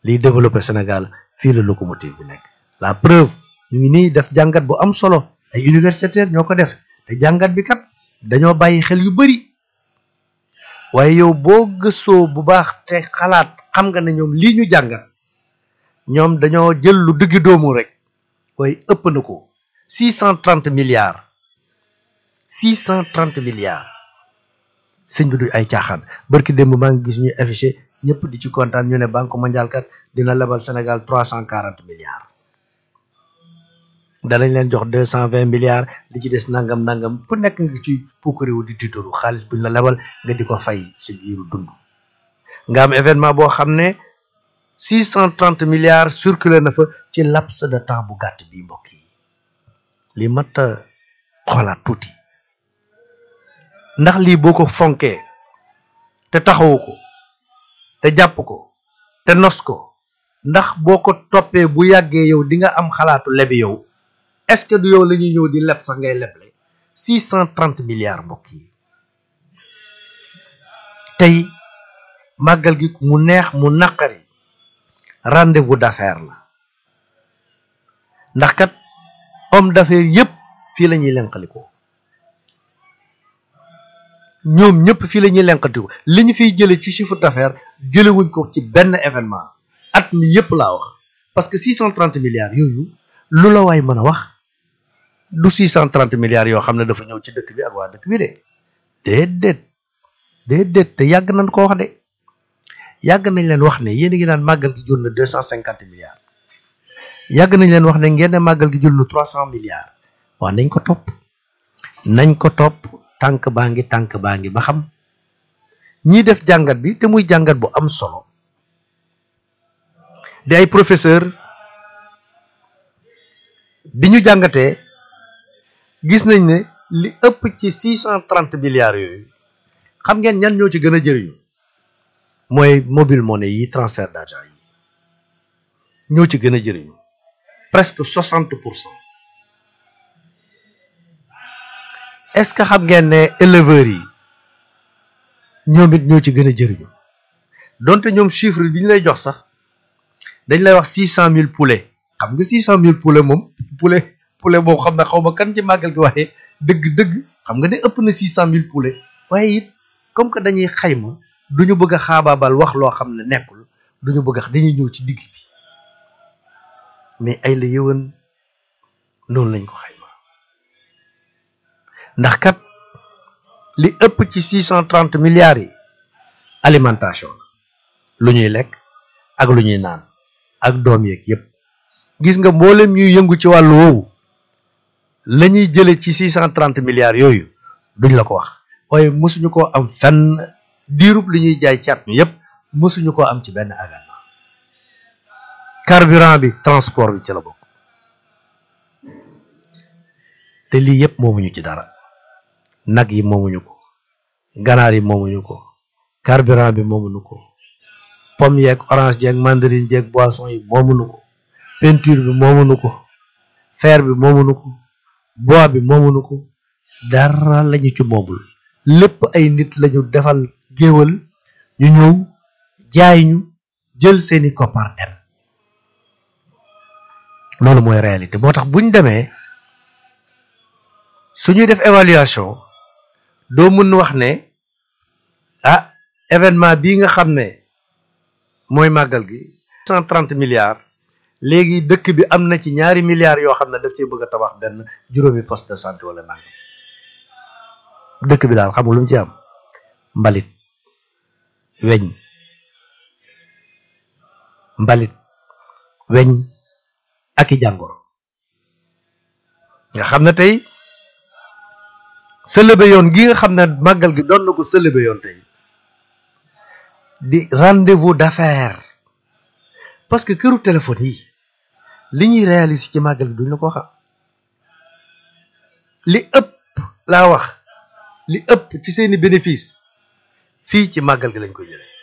liy développé Sénégal fii la locomotive bi nekk la preuve ñu ngi nii def jàngat bu am solo ay universitaires ñoo ko def te jàngat bi kat dañoo bàyyi xel yu bari waaye yow boo gëstoo bu baax te xalaat xam nga ne ñoom lii ñu jàngat ñoom dañoo jël lu diggi doomu rek waaye ëpp na ko six cent trente milliards six cent trente milliards sëñ bi du ay caaxaan barki démb maa ngi gis ñuy affiché ñëpp di ci kontaan ñu ne banque mondiale kat dina lebal Sénégal trois cent quarante milliards danañ leen jox deux cent vingt milliards li ci des nangam nangam ku nekk nga ci pukkariwu di tiitaru xaalis buñ la lebal nga di ko fay si biiru dund nga am événement boo xam ne six cent trente milliards circulé na fa ci laps de temps bu gàtt bi mbokk yi li mat a xoolaat tuuti ndax lii boo ko fonkee te taxawu ko te jàpp ko te nos ko ndax boo ko toppee bu yàggee yow di nga am xalaatu lebi yow est-ce que du yow la ñuy ñëw di leb sax ngay leble six cent trente milliards mbokk yi tey màggal gi mu neex mu naqari rendez-vous d'affaires la ndax kat homme d'affaires yépp fii la ñuy lenqalikoo ñoom ñëpp fii la ñuy lenqaliko li ñu fiy jële ci chiffre d'affaires jëlewuñ ko ci benn événement at mi yépp laa wax parce que six cent trente milliards yooyu lu la waay mën a wax du six cent trente milliards yoo xam ne dafa ñëw ci dëkk bi ak waa dëkk bi de déedéet déedéet te yàgg nañ ko wax de yàgg nañ leen wax ne yéen a ngi naan màggal gi jur na deux cent cinquante milliards yàgg nañ leen wax ne ngeen ne màggal gi jur na trois cent milliards waa nañ ko topp nañ ko topp tànk baa ngi tànk baa ngi ba xam ñii def jàngat bi te muy jàngat bu am solo di ay professeur bi ñu jàngatee gis nañ ne li ëpp ci six cent trente milliards yooyu xam ngeen ñan ñoo ci gën a jëriñu mooy mobile money yi transfert d'argent yi ñoo ci gën a jëriñu presque soixante pour cent est-ce que xam ngeen ne éleveurs yi ñoom it ñoo ci gën a jëriñu donte ñoom chiffre bi ñu lay jox sax dañ lay wax six cent mille poulets xam nga six cent mille poulets moom poulet poulet boobu xam na xaw ma kan ci màggal gi waaye dëgg-dëgg xam nga ne ëpp na six cent mille poulets waaye it comme que dañuy xayma du ñu bëgg a xaabaabal wax loo xam ne nekkul du ñu bëgg a dañuy ñëw ci digg bi mais ay la yëwan noonu lañ ko xayma ndax kat li ëpp ci six cent trente milliards yi alimentation la lu ñuy lekk ak lu ñuy naan ak doom yeeg yépp gis nga mboolem ñuy yëngu ci wàllu woowu la ñuy jële ci six cent trente milliards yooyu duñ la ko wax waaye mësuñu koo am fenn diirub li ñuy jaay caat mi yépp mësuñu koo am ci benn événement carburant bi transport bi ci la bokk te lii yépp moomuñu ci dara nag yi moomuñu ko ganaar yi moomuñu ko carburant bi moomuñu ko pomme yeeg orange jeeg mandarine jeeg boisson yi moomuñu ko peinture bi moomuñu ko fer bi moomuñu ko bois bi moomuñu ko dara lañu ci moomul lépp ay nit lañu defal géwal ñu ñëw jaay ñu jël seeni koppar dem loolu mooy réalité moo tax buñ demee suñuy def évaluation doo mën wax ne ah événement bii nga xam ne mooy màggal gi cent trente milliards léegi dëkk bi am na ci ñaari milliards yoo xam ne daf cee bëgg a tabax benn juróomi poste de santé wala nangam dëkk bi daal xam nga lu mu ci am mbalit weñ mbalit weñ ak i jàngoro nga xam ne tey sëlëbe yoon gi nga xam ne màggal gi doon na ko sëlëbe yoon tey di rendez-vous d'affaires parce que këru téléphone yi li ñuy réaliser ci màggal gi duñ la ko xam li ëpp laa wax li ëpp ci seeni bénéfice fii ci màggal gi lañ ko jëlee